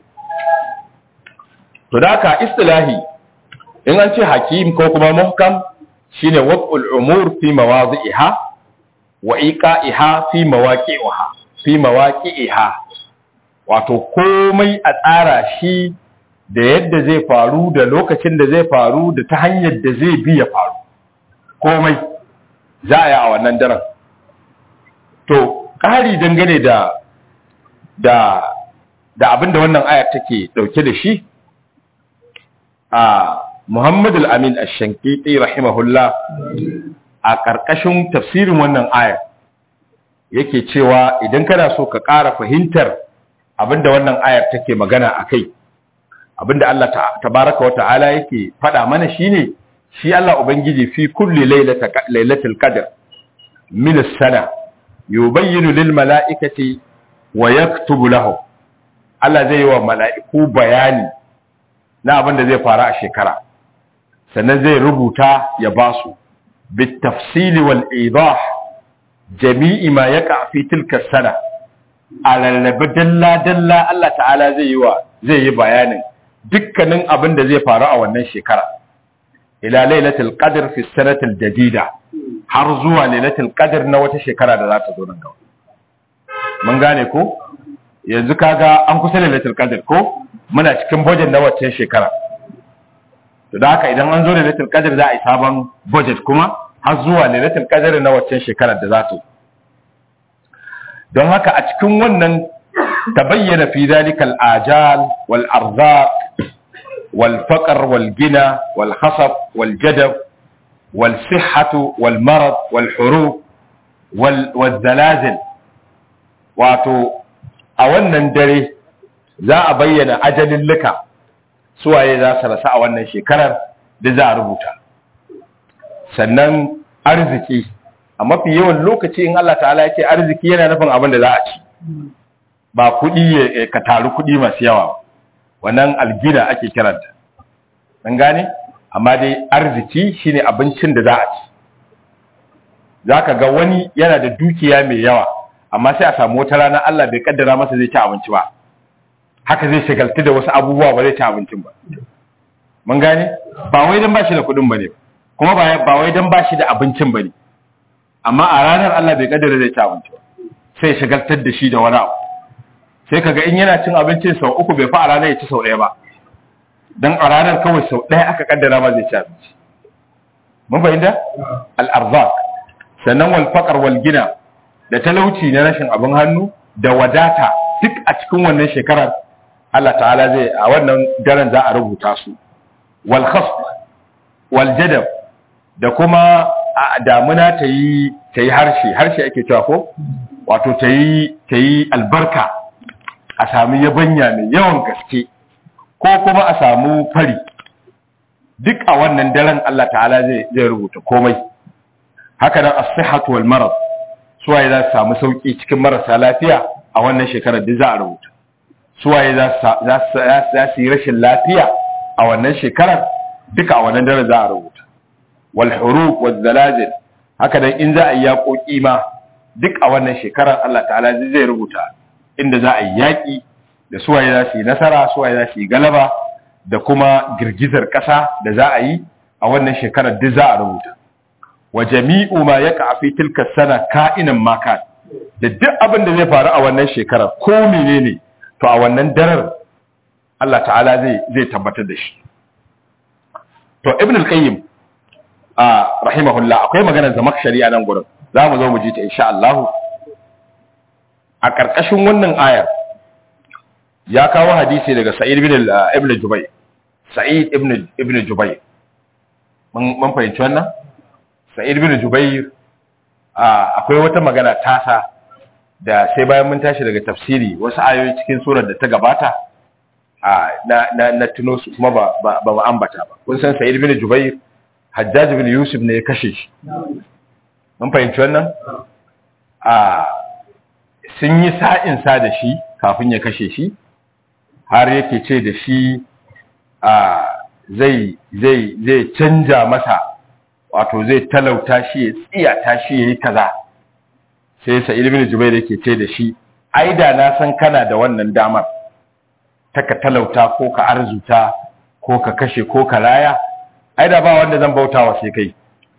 to da haka istilahi in an ce hakim ko kuma muhkam shine waqul umur fi mawadhi'iha wa iqa'iha fi mawaqi'iha fi mawaqi'iha wato komai a tsara shi da yadda zai faru da lokacin da zai faru da ta hanyar da zai bi ya faru komai za a yi a wannan daren to ƙari dangane da da da abinda wannan ayar take dauke da shi a Muhammad al-Amin ash-Shankiti rahimahullah a ƙarƙashin tafsirin wannan ayar yake cewa idan kana so ka ƙara fahimtar abinda wannan ayar take magana akai abinda Allah tabaraka wa ta'ala yake faɗa mana shine shi Allah ubangiji fi kulli lailatul qadr min as-sana yubayyinu lil mala'ikati wa yaktubu lahum Allah zai yi wa mala'iku bayani na abin da zai faru a shekara sannan zai rubuta ya ba su bitafsili wal idah jami'i ma yaqa fi tilka sana a lallabe dalla dalla Allah ta'ala zai yi wa zai yi bayanin dukkanin abin da zai faru a wannan shekara ila lailatul qadr fi sanatil jadida har zuwa lailatul qadr na wata shekara da za ta zo nan gaba mun gane ko yanzu kaga an kusa lailatul qadr ko muna cikin budget na waccan shekara to da haka idan an zo lailatul qadr za a yi sabon budget kuma har zuwa lailatul qadr na waccan shekarar da za ta don haka a cikin wannan tabayyana fi zalikal ajal wal arzaq wal faqr wal gina wal khasab wal jadab wal sihhatu wal marad wal hurub wal wal zalazil wato a wannan dare za a bayyana ajalin luka suwaye za su rasa a wannan shekarar da za a rubuta sannan arziki a mafi yawan lokaci in Allah ta'ala ya ce arziki yana nufin abin da za a ci ba kuɗi ka taru kuɗi masu yawa wannan algina ake kiranta an gane amma dai arziki shine abincin da za a ci za ka ga wani yana da dukiya mai yawa amma sai a samu wata rana Allah bai kaddara masa zai ci abinci ba haka zai shagaltu da wasu abubuwa ba zai ci abincin ba mun gane ba wai dan bashi da kuɗin bane kuma ba ba wai dan bashi da abincin bane amma a ranar Allah bai kaddara zai ci abinci ba sai shagaltar da shi da wani abu sai kaga in yana cin abincin sau uku bai fa a ranar ya ci sau ɗaya ba dan a ranar kawai sau ɗaya aka kaddara ma zai ci abinci mun fahimta al-arzaq sannan wal faqr wal gina da talauci na rashin abin hannu da wadata duk a cikin wannan shekarar Allah ta'ala zai a wannan daren za a rubuta su wal khasf wal jadab da kuma a damuna ta yi ta yi harshe harshe ake cewa ko wato ta yi ta yi albarka a sami yabanya mai yawan gaske ko kuma a samu fari duk a wannan daren Allah ta'ala zai zai rubuta komai haka nan as-sihhatu wal marad suwaye za su samu sauki cikin marasa lafiya a wannan shekarar duk za a rubuta suwaye za su yi rashin lafiya a wannan shekarar duka a wannan daren za a rubuta wal huruf wal zalazil haka nan in za a yi yaƙoƙi ma duk a wannan shekarar Allah ta'ala zai rubuta inda za a yi yaƙi da suwaye za su yi nasara suwaye za su yi galaba da kuma girgizar ƙasa da za a yi a wannan shekarar duk za a rubuta wa jami'u ma yaqa fi tilka sana ka'inan ma kan da duk abin da zai faru a wannan shekarar ko menene to a wannan darar Allah ta'ala zai zai tabbatar da shi to ibn al-qayyim a rahimahullah akwai maganar zamakshari a nan gurin za mu zo mu ji ta insha Allah a ƙarƙashin wannan ayar ya kawo hadisi daga Sa'id ibn ibn Jubayr Sa'id ibn ibn Jubayr mun mun fahimci wannan Sa'id ibn Jubayr akwai wata magana tasa da sai bayan mun tashi daga tafsiri wasu ayoyi cikin surar da ta gabata na na na tuno su kuma ba ba ba ambata ba kun san Sa'id ibn Jubayr Hajjaj ibn Yusuf ne ya kashe shi mun fahimci wannan a sun yi sa'in sa da shi kafin ya kashe shi har yake ce da shi a zai zai zai canja masa wato zai talauta shi ya tsiyata shi ya yi kaza sai sa'id ibn jubair yake ce da shi ai da na san kana da wannan damar ta ka talauta ko ka arzuta ko ka kashe ko ka raya ai da ba wanda zan bautawa sai kai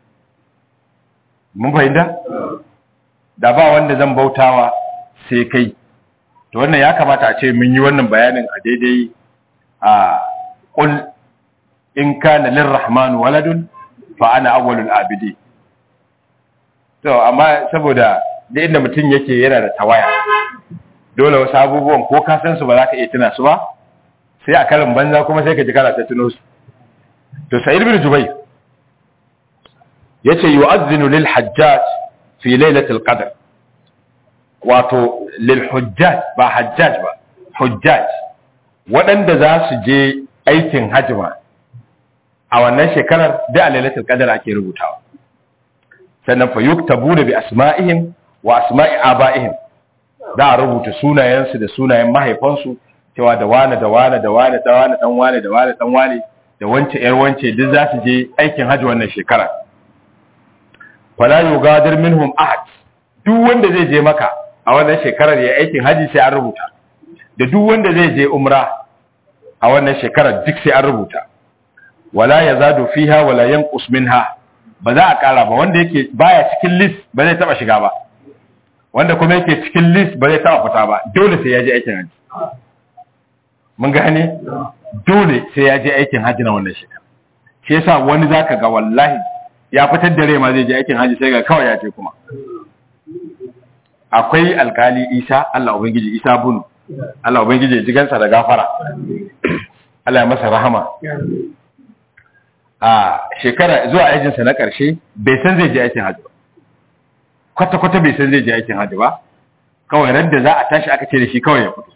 mun fahimta da ba wanda zan bautawa sai kai to wannan ya kamata a ce mun yi wannan bayanin a daidai a qul in kana lirrahman waladun fa ana awwalul abidi to amma saboda da inda mutum yake yana da tawaya dole wasu abubuwan ko ka san su ba za ka iya tuna su ba sai a karin banza kuma sai ka ji kana ta tuno su to sa'id bin jubayr yace yu'adhdhinu lil hajjaj fi lailatul qadr wato lil hujjaj ba hajjaj ba hujjaj waɗanda za su je aikin hajjima a wannan shekarar da a lailatul qadr ake rubutawa sannan fa yuktabuna bi asma'ihim wa asma'i aba'ihim za a rubuta sunayensu da sunayen mahaifansu cewa da wane da wane da wane da wane dan wane da wane dan wane da wance yar wance duk za su je aikin hajji wannan shekara fala yugadir minhum ahad duk wanda zai je maka a wannan shekarar ya aikin hajji sai an rubuta da duk wanda zai je umra a wannan shekarar duk sai an rubuta wala yazadu fiha wala yanqus minha ba za a kara ba wanda yake baya cikin list ba zai taba shiga ba wanda kuma yake cikin list ba zai taba fita ba dole sai ya je aikin hajji mun gane dole sai ya je aikin hajji na wannan shekara shi yasa wani zaka ga wallahi ya fitar da rai ma zai je aikin hajji sai ga kawai ya ce kuma akwai alkali Isa Allah ubangiji Isa bunu Allah ubangiji ya ji gansa da gafara Allah ya masa rahama a shekara zuwa aikinsa na ƙarshe bai san zai je aikin hajji ba kwata-kwata bai san zai je aikin hajji ba kawai ran da za a tashi aka ce da shi kawai ya fito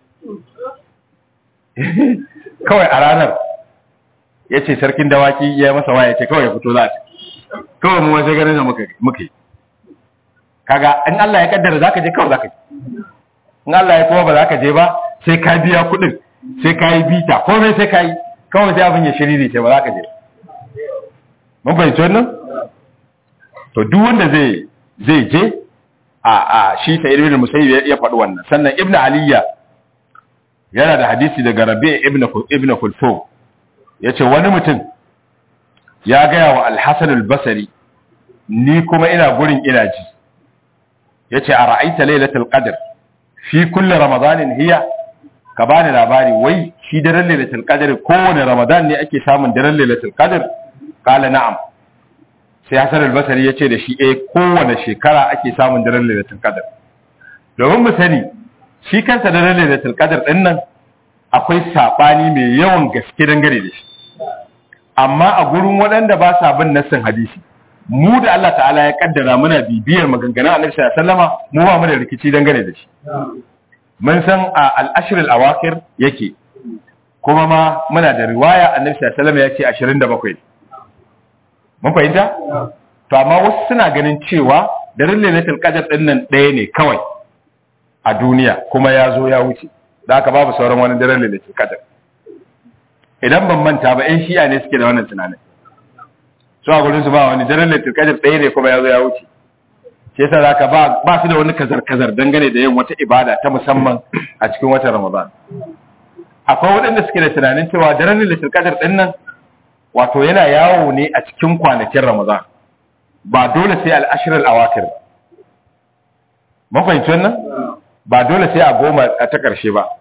kawai a ranar ya ce sarkin dawaki ya masa waya ce kawai ya fito za a kawai mu wajen ganin da muka yi kaga in Allah ya kaddara za ka je kawai za ka je in Allah ya kuma ba za ka je ba sai ka biya kuɗin sai ka yi bita komai sai ka yi kawai sai abin ya shiriri ce ba za ka je mun fahimci wannan to duk wanda zai zai je a a shi sa ibn musayyib ya faɗi wannan sannan ibnu aliya yana da hadisi daga rabi' ibn ibn kulfu yace wani mutum ya gaya wa al-hasan al-basri ni kuma ina gurin ina ji yace a ra'aita lailatul qadr fi kulli ramadanin hiya ka bani labari wai shi daren lailatul qadr kowane ramadan ne ake samun daren lailatul qadr qala na'am sai Hassan al-Basri yace da shi eh kowane shekara ake samun daren lailatul qadr domin mu sani shi kansa daren lailatul qadr din nan akwai sabani mai yawan gaske dangane da shi amma a gurin waɗanda ba sa bin nassin hadisi mu da Allah ta'ala ya kaddara muna bibiyar maganganun Annabi sallallahu alaihi wasallama mu ba mu da rikici dangane da shi mun san a al-ashr al-awakir yake kuma ma muna da riwaya Annabi sallallahu alaihi wasallama ya ce 27 mun fahimta to amma wasu suna ganin cewa daren lailatul qadr din nan ɗaya ne kawai a duniya kuma ya zo ya wuce da haka babu sauran wani daren lailatul qadr idan ban manta ba 'yan shi'a ne suke da wannan tunanin su a gurin su ba wani daren lailatul qadr ɗaya ne kuma ya zo ya wuce shi yasa zaka ba ba su da wani kazar kazar dangane da yin wata ibada ta musamman a cikin watan ramadan akwai waɗanda suke da tunanin cewa daren lailatul qadr din nan wato yana yawo ne a cikin kwanakin ramadan ba dole sai al-ashr al-awakir mun fahimci wannan ba dole sai a goma a ta ƙarshe ba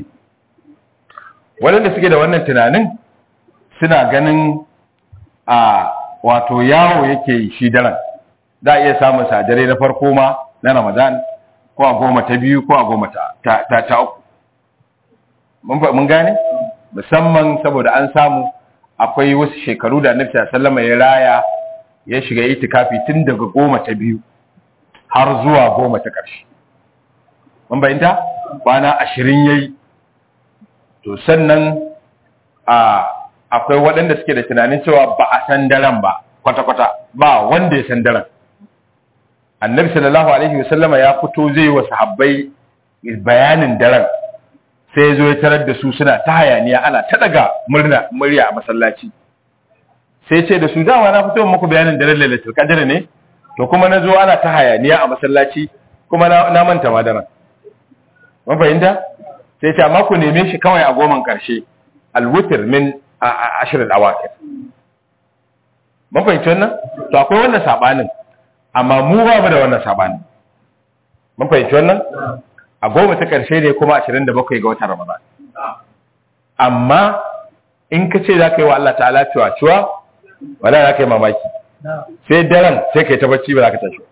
waɗanda suke da wannan tunanin suna ganin a wato yawo yake yi shi daren za a iya samun sadare na farko ma na ramadan ko a goma ta biyu ko a goma ta ta uku mun gane musamman saboda an samu akwai wasu shekaru da annabi sallama ya raya ya shiga itikafi tun daga goma ta biyu har zuwa goma ta ƙarshe mun bayyanta kwana ashirin yayi to sannan a akwai waɗanda suke da tunanin cewa ba a san daren ba kwata-kwata ba wanda ya san daren annabi sallallahu alaihi wasallama ya fito zai wa sahabbai bayanin daren sai ya zo ya tarar da su suna ta hayaniya ana ta daga murna murya a masallaci sai ce da su dama na fito muku bayanin daren lailatul qadr ne to kuma na zo ana ta hayaniya a masallaci kuma na manta ma daren mun fahimta sai ce amma ku neme shi kawai a goman karshe alwutir min ashirin awakir mun fahimci wannan to akwai wannan sabanin amma mu ba mu da wannan sabanin mun fahimci wannan a goma ta karshe ne kuma 27 ga watan ramadan amma in ka ce za ka yi wa Allah ta'ala cewa cewa wala za ka yi mamaki sai daren sai ka yi ta bacci ba za ka tashi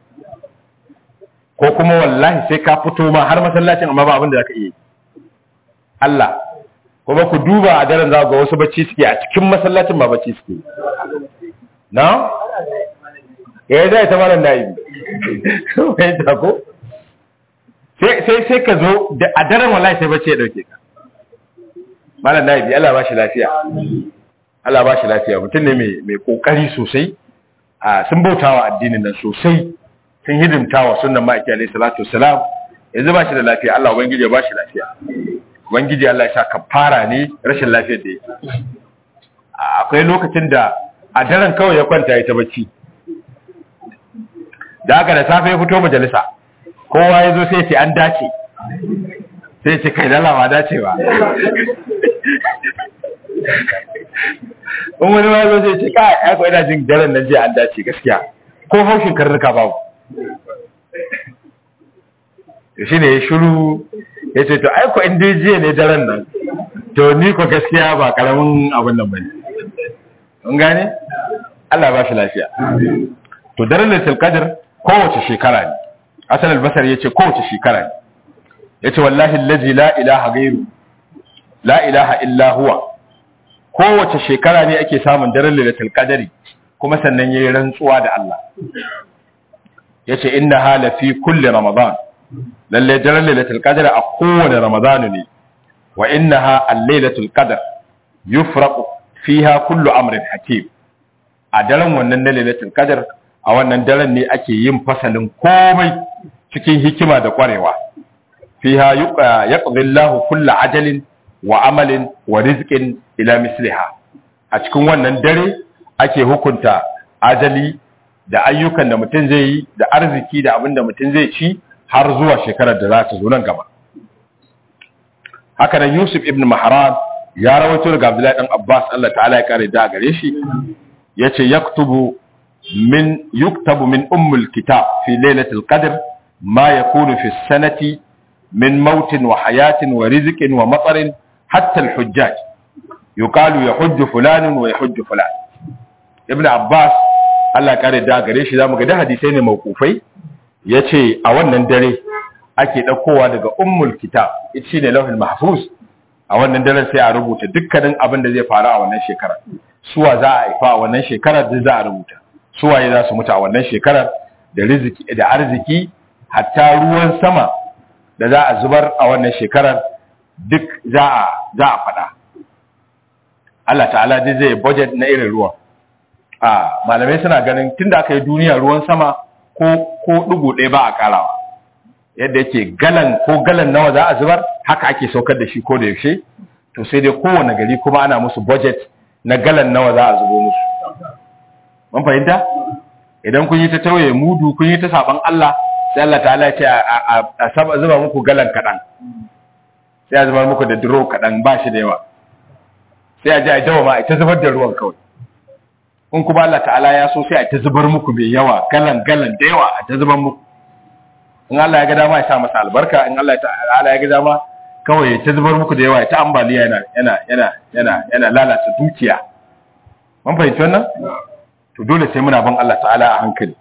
ko kuma wallahi sai ka fito ma har masallacin amma ba abin da za ka iya Allah kuma ku duba a daren za ga wasu bacci suke a cikin masallacin ba bacci suke na? ya zai ta malam da yi mai tako sai sai ka zo a daren wallahi sai bacci ya dauke ka malam da yi Allah ba shi lafiya Allah ba shi lafiya mutum ne mai kokari sosai sun bautawa addinin nan sosai sun hidimtawa sunan ma'aiki alaihi salatu wasalam yanzu ba shi da lafiya Allah ubangiji ya ba shi lafiya ubangiji Allah ya sa kafara ne rashin lafiyar da yake akwai lokacin da a daren kawai ya kwanta ya ta bacci da haka da safe ya fito majalisa kowa ya zo sai ce an dace sai ce kai dala ba dace ba in wani ma zo sai ce kai ai ko ina jin daren nan jiya an dace gaskiya ko haushin karnuka babu shi ne ya shiru ya ce to aiko inda jiya ne daren nan to ni ko gaskiya ba karamin abin nan bane kun gane Allah ba shi lafiya to daren lailatul qadr kowace shekara ne asal albasar yace kowace shekara ne yace wallahi allazi la ilaha ghairu la ilaha illa huwa kowace shekara ne ake samun daren lailatul qadri kuma sannan yayi rantsuwa da Allah yace inna hala fi kulli ramadan lalle daren lailatul qadr a kowane ramadanu ne wa innaha al-lailatul qadr yufraqu fiha kullu amrin hakim a daren wannan na lailatul qadr a wannan daren ne ake yin fasalin komai cikin hikima da kwarewa fiha yaqdi Allahu kullu ajalin wa amalin wa rizqin ila misliha a cikin wannan dare ake hukunta ajali da ayyukan da mutum zai yi da arziki da abin da mutum zai ci har zuwa shekarar da za ta zo nan gaba haka nan Yusuf ibn Mahran ya rawaito daga Abdullahi dan Abbas Allah ta'ala ya kare da gare shi yace yaktubu min yuktabu min ummul kitab fi lailatul qadr ma yakunu fi sanati min mautin wa hayatin wa rizqin wa matarin hatta al-hujjaj yuqalu yahujju fulanun wa yahujju fulan ibn Abbas Allah ya kare da gare shi zamu ga da hadisai ne mauqufai yace a wannan dare ake ɗaukowa daga ummul kitab ita ne lauhin mahfuz a wannan daren sai a rubuta dukkanin abin da zai faru a wannan shekarar suwa za a haifa a wannan shekarar duk za a rubuta suwaye za su mutu a wannan shekarar da riziki da arziki hatta ruwan sama da za a zubar a wannan shekarar duk za a za a faɗa Allah ta'ala dai zai budget na irin ruwan a malamai suna ganin tunda aka yi duniya ruwan sama ko ko dugu ɗaya ba a karawa yadda yake galan ko galan nawa za a zubar haka ake saukar da shi ko da yaushe to sai dai kowane gari kuma ana musu budget na galan nawa za a zubo musu mun fahimta idan kun yi ta tauye mudu kun yi ta saban Allah sai Allah ta'ala ya ce a saba zuba muku galan kaɗan sai a zubar muku da duro kaɗan ba shi da yawa sai a ji a dawa ma a ta zubar da ruwan kawai in kuma Allah ta'ala ya so sai a ta zubar muku mai yawa galan galan da yawa a ta zubar muku in Allah ya ga dama ya sa masa albarka in Allah ta'ala ya ga dama kawai ya ta zubar muku da yawa ya ta ambaliya yana yana yana yana yana lalata dukiya mun fahimci wannan to dole sai muna bin Allah ta'ala a hankali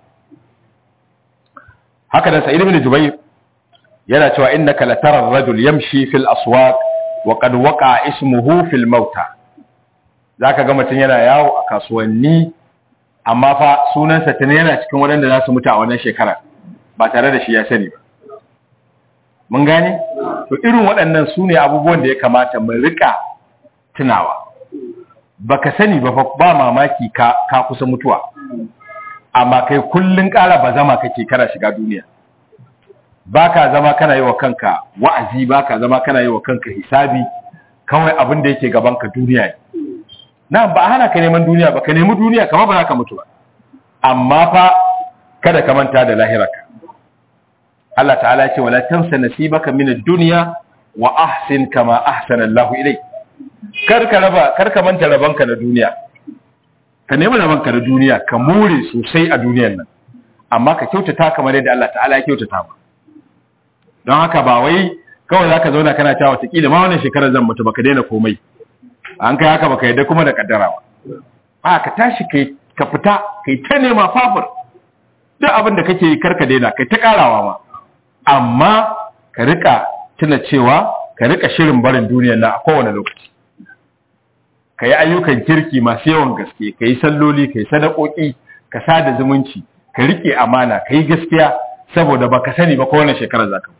haka da Sa'id ibn Jubayr yana cewa innaka latara ar-rajul yamshi fil aswaq wa qad waqa ismuhu fil mauta zaka ga mutum yana yawo a kasuwanni amma fa sunansa tana yana cikin waɗanda za su mutu a wannan shekara ba tare da shi ya sani ba mun gane to irin waɗannan su ne abubuwan da ya kamata mu rika tunawa baka sani ba ba mamaki ka ka kusa mutuwa amma kai kullun ƙara bazama kake kana shiga duniya baka zama kana yi wa kanka wa'azi baka zama kana yi wa kanka hisabi kawai abin da yake gaban ka duniya ne na ba hana ka neman duniya ba ka nemi duniya kamar ba za ka mutu ba amma fa kada ka manta da lahirarka Allah ta'ala ya ce wala tansa nasibaka min ad-dunya wa ahsin kama ahsana Allahu ilayk kar ka raba kar ka manta rabanka na duniya ka nemi rabanka na duniya ka more sosai a duniyar nan amma ka kyautata kamar yadda Allah ta'ala ya kyautata ba don haka ba wai kawai zaka zauna kana cewa wataƙila ma wannan shekarar zan mutu baka daina komai an kai haka baka yadda kuma da kaddara ba a ka tashi kai ka fita kai ta nema fafur duk abin da kake yi karka daina kai ta karawa ma amma ka rika tuna cewa ka rika shirin barin duniyar nan a kowane lokaci ka yi ayyukan kirki masu yawan gaske ka yi salloli ka yi sadakoki ka sada zumunci ka rike amana ka yi gaskiya saboda ba ka sani ba kowane shekara za ka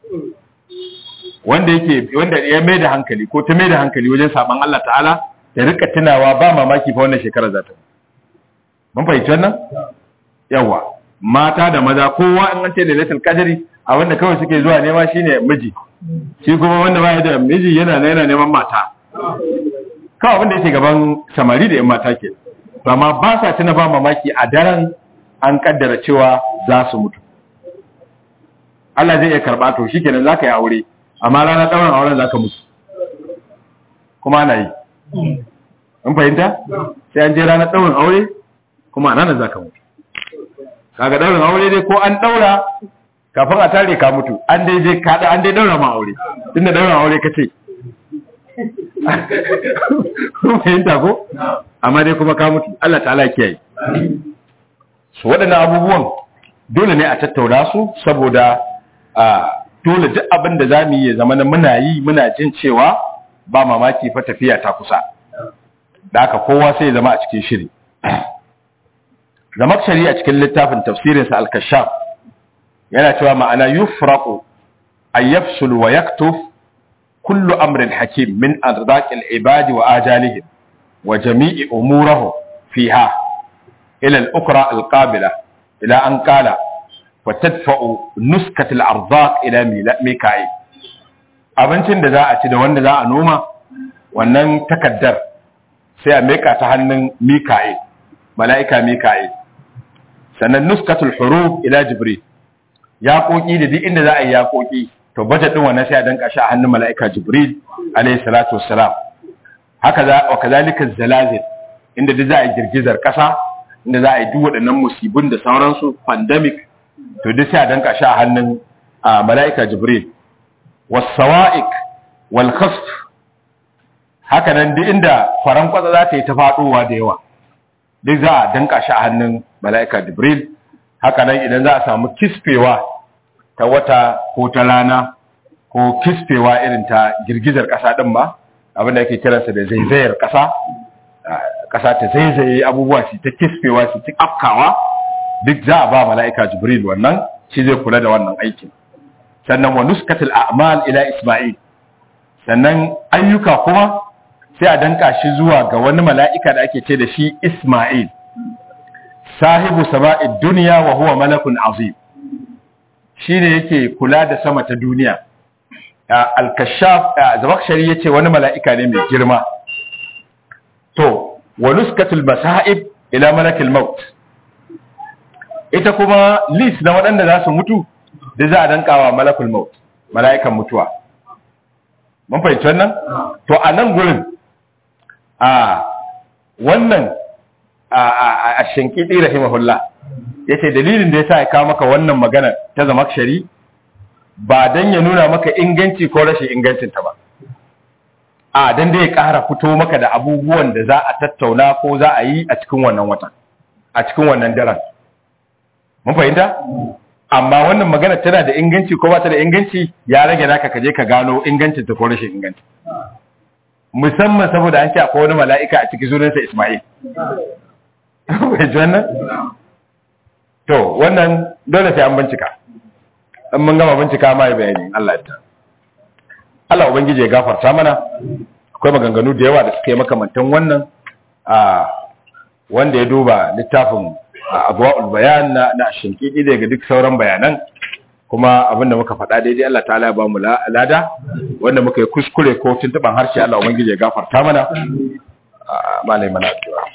wanda yake wanda ya mai da hankali ko ta mai da hankali wajen saban Allah ta'ala ya rika tunawa ba mamaki fa wannan shekara za ta mun fahimci wannan yawa mata da maza kowa in an ce da lailatul qadri a wanda kawai suke zuwa nema shine miji shi kuma wanda ba da miji yana yana neman mata kawai abin da yake gaban samari da yan mata ke amma ba sa tuna ba mamaki a daren an kaddara cewa za su mutu Allah zai iya karba to shikenan zaka yi aure amma ranar ɗaurin auren za ka mutu kuma ana yi in fahimta sai an je ranar ɗaurin aure kuma a ranar za ka mutu kaga ɗaurin aure dai ko an ɗaura kafin a tare ka mutu an dai je kaɗa an dai ɗaura ma aure tunda ɗaurin aure ka ce fahimta ko amma dai kuma ka mutu Allah ta'ala kiyaye su waɗannan abubuwan dole ne a tattauna su saboda a dole duk abin da za mu yi ya zama na muna yi muna jin cewa ba mamaki fa tafiya ta kusa da haka kowa sai ya zama a cikin shiri zamak shari a cikin littafin tafsirinsa al-kashaf yana cewa ma'ana yufraqu ay yafsul wa yaktuf kullu amrin hakim min arzaqil ibadi wa ajalihim wa jami'i umurihim fiha ila al-ukra al-qabila ila an qala وتدفع نسكة الأرزاق إلى ميكائيل abincin da za a ci da wanda za a noma wannan takaddar sai a meka ta hannun mika'il mala'ika mika'il sannan nuskatul huruf ila jibril yaƙoƙi da duk inda za a yi yaƙoƙi to budget din wannan sai a danka shi a hannun mala'ika jibril alayhi salatu wassalam haka za wa kazalika zalazil inda duk za a yi girgizar ƙasa inda za a yi duk waɗannan musibin da sauransu pandemic to duk sai a danka shi a hannun mala'ika jibril wasawa'ik wal khasf haka nan duk inda faran kwatsa za ta yi ta faɗowa da yawa duk za a danka shi a hannun mala'ika jibril haka nan idan za a samu kisfewa ta wata ko ta rana ko kisfewa irin ta girgizar ƙasa ɗin ba abin da ake kiransa da zaizayar ƙasa ƙasa ta zaizaye abubuwa su ta kisfewa su ta afkawa duk za a ba mala'ika jibril wannan shi zai kula da wannan aikin sannan wa nuskatul a'mal ila isma'il sannan ayyuka kuma sai a danka shi zuwa ga wani mala'ika da ake ce da shi isma'il sahibu sama'id duniya wa huwa malakun azim shine yake kula da sama ta duniya al-kashaf zabakshari yace wani mala'ika ne mai girma to wa nuskatul masa'ib ila malakil maut ita kuma list na waɗanda za su mutu da za a dankawa malakul maut mala'ikan mutuwa mun fahimci wannan to a nan gurin a wannan a shinkidi rahimahullah yace dalilin da yasa ya kawo maka wannan magana ta zama shari ba dan ya nuna maka inganci ko rashin ingancin ta ba a dan da ya ƙara fito maka da abubuwan da za a tattauna ko za a yi a cikin wannan wata a cikin wannan daren mun fahimta amma wannan magana tana da inganci ko ba ta da inganci ya rage naka ka je ka gano ingancin ta ko rashin inganci musamman saboda an ce akwai wani mala'ika a cikin sunansa Ismail bai ji wannan to wannan dole sai an bincika in mun gama bincika ma yi bayani Allah ya Allah ubangiji ya gafarta mana akwai maganganu da yawa da suka yi makamantan wannan a wanda ya duba littafin abuwa'ul bayan na na shinkiki daga duk sauran bayanan kuma abinda muka faɗa daidai Allah ta'ala ya ba mu lada wanda muka yi kuskure ko tuntuban harshe Allah ubangiji ya gafarta mana malai mana addu'a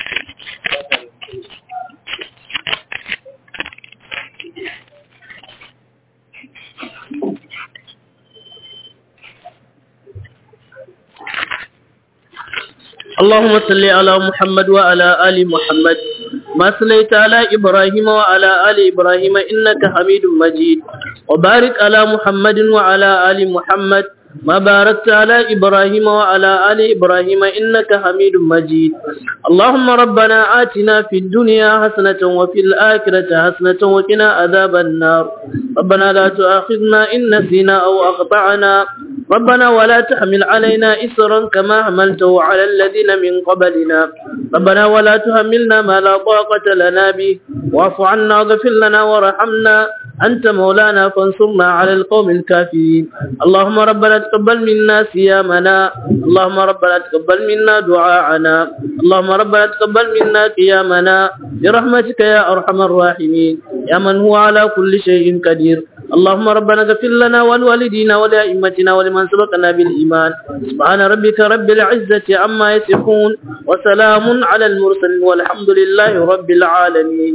اللهم صل على محمد وعلى آل محمد ما صليت على إبراهيم وعلى آل إبراهيم إنك حميد مجيد وبارك على محمد وعلى آل محمد ما باركت على إبراهيم وعلى آل إبراهيم إنك حميد مجيد اللهم ربنا آتنا في الدنيا حسنة وفي الآخرة حسنة وقنا عذاب النار ربنا لا تؤاخذنا إن نسينا أو أخطأنا ربنا ولا تحمل علينا إسرا كما حملته على الذين من قبلنا ربنا ولا تحملنا ما لا طاقة لنا به واعف عنا واغفر لنا وارحمنا أنت مولانا فانصرنا على القوم الكافرين اللهم ربنا تقبل منا صيامنا اللهم ربنا تقبل منا دعاءنا اللهم ربنا تقبل منا قيامنا برحمتك يا أرحم الراحمين يا من هو على كل شيء قدير اللهم ربنا اغفر لنا ولوالدينا ولأئمتنا ولمن سبقنا بالإيمان سبحان ربك رب العزة عما يصفون وسلام على المرسلين والحمد لله رب العالمين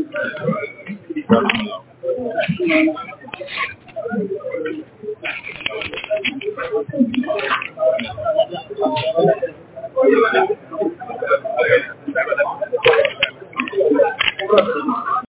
Thank you.